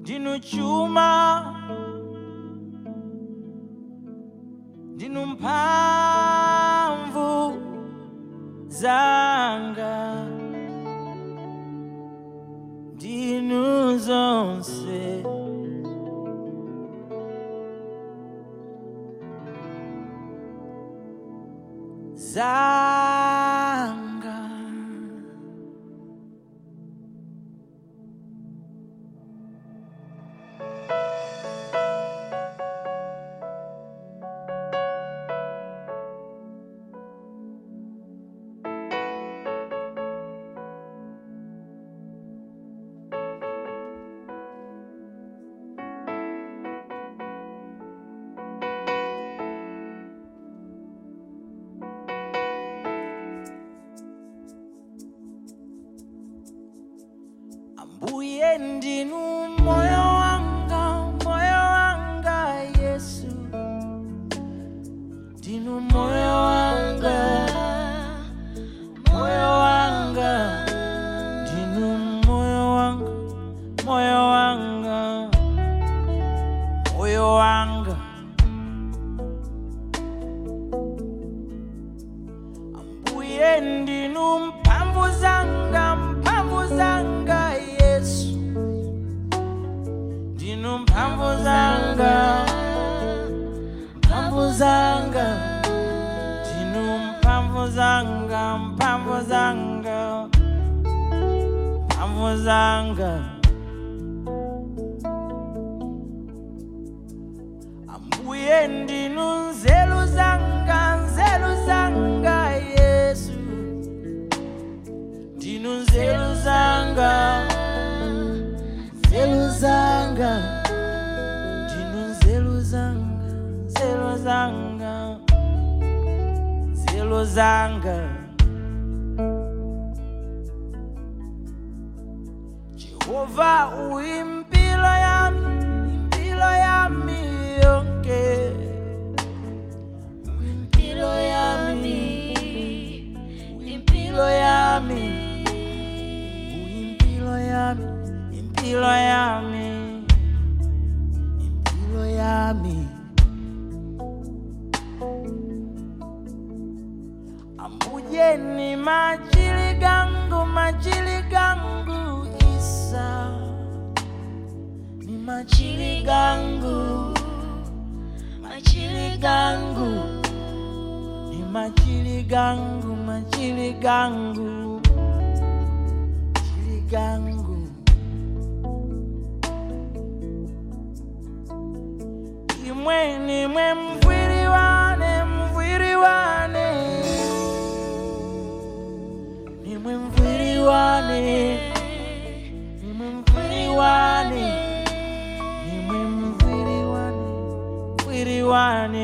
ndinu chuma ndinu mphamvu zanga ndinu zonse zanga ambuye ndinu moyo wanga moyo wanga yesu ndinu moyo wanga moyo wanga ndinu moyo wanga moyo wanga moyo wanga ambuye ndinu mphamvu zanga mphamvu zanga yesu ndinu mphamvu zanga mphamvu zanga ndinu mphamvu zanga mphamvu zanga mphamvu zanga ambuye ndinu nzeru zanga nzeru zanga yesu ndinu nzeru zanga nzeru zanga ndinu nzeru zanga nzeru zanga nzeru zanga jehova uimpilo yami impilo yami yonke impilo yami impilo yami impilo yami impilo yami impilo yami ambuye ni majili gangu majili gangu isa ni majili gangu majili gangu ni majili gangu majili gangu majili gangu imwe nimwe mvwiri wane mvwiri wane nimwe mvwiri wane nimwe mvwiri wane nimwe mvwiri wane mvwiri wane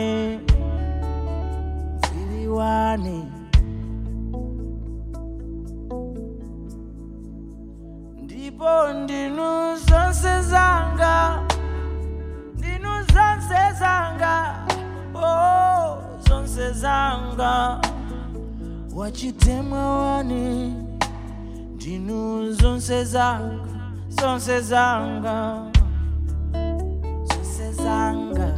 mvwiri wane ndipo ndinu zonse zanga ndinu zonse zanga oh zonse zanga wachitemwa wani ndinu zonse zanga zonse zanga zonse zanga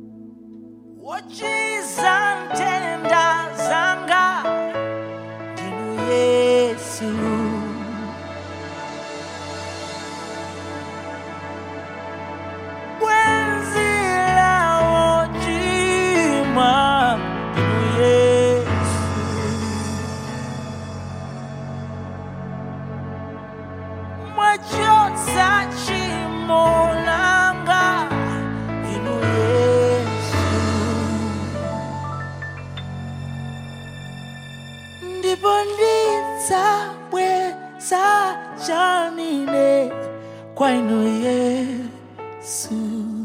wochiza ntenda zanga yesu wenzila wochimwa inu yesu mwachotsa tchimo langa inu yesu ndipo ndidzabweza chanine kwa inu yesu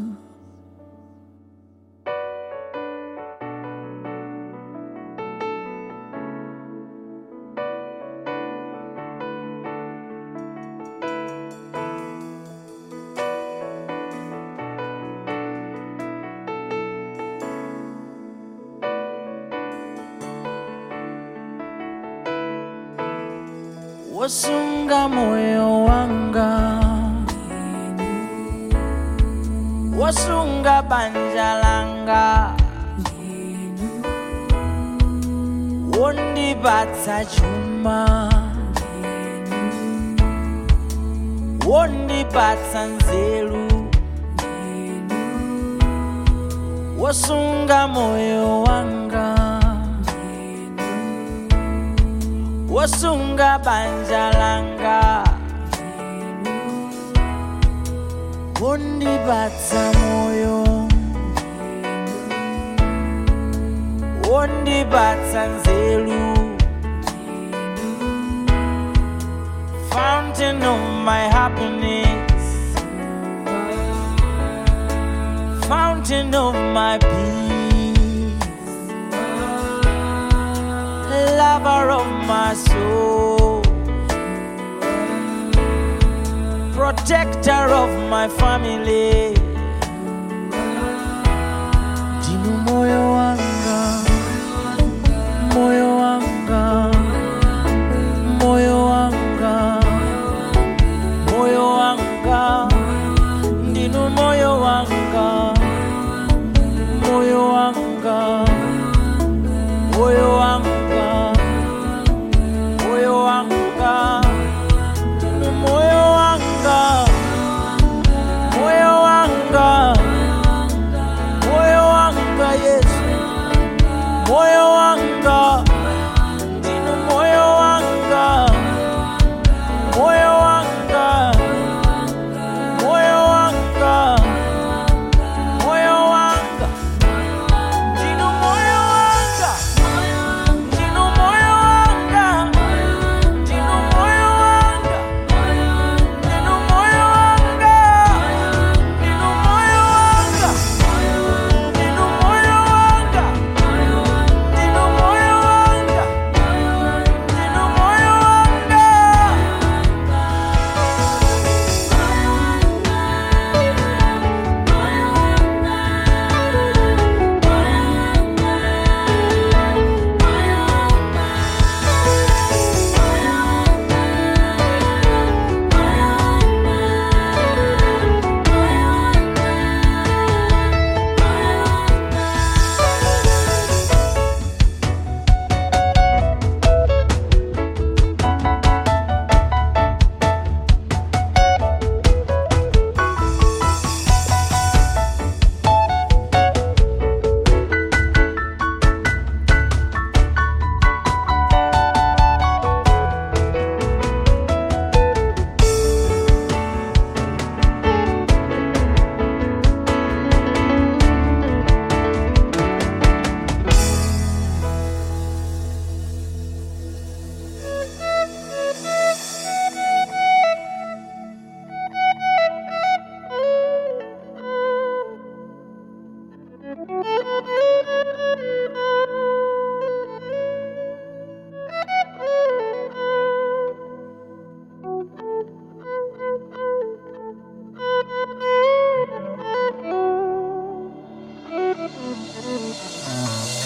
wasunga moyo wanga wasunga banja langa wondipatsa chuma wondipatsa nzeru wasunga moyo wanga wasunga banja langa wondipatsa moyo wondipatsa nzeru fountain of my happiness fountain of my peace lover of my soul, protector of my family. Ndinu moyo wanga, moyo wanga, moyo wanga, moyo wanga, ndinu moyo wanga, moyo wanga, moyo wanga. moyo wanga ndinu moyo wanga moyo wanga moyo wanga yesu moyo wanga ndinu moyo wanga moyo wanga moyo wanga moyo wanga ndinu moyo wanga ndinu moyo wanga ndinu moyo wanga ndinu moyo wanga ndinu moyo wanga ndinu moyo wanga ndinu moyo wanga ndinu moyo wanga Thank you.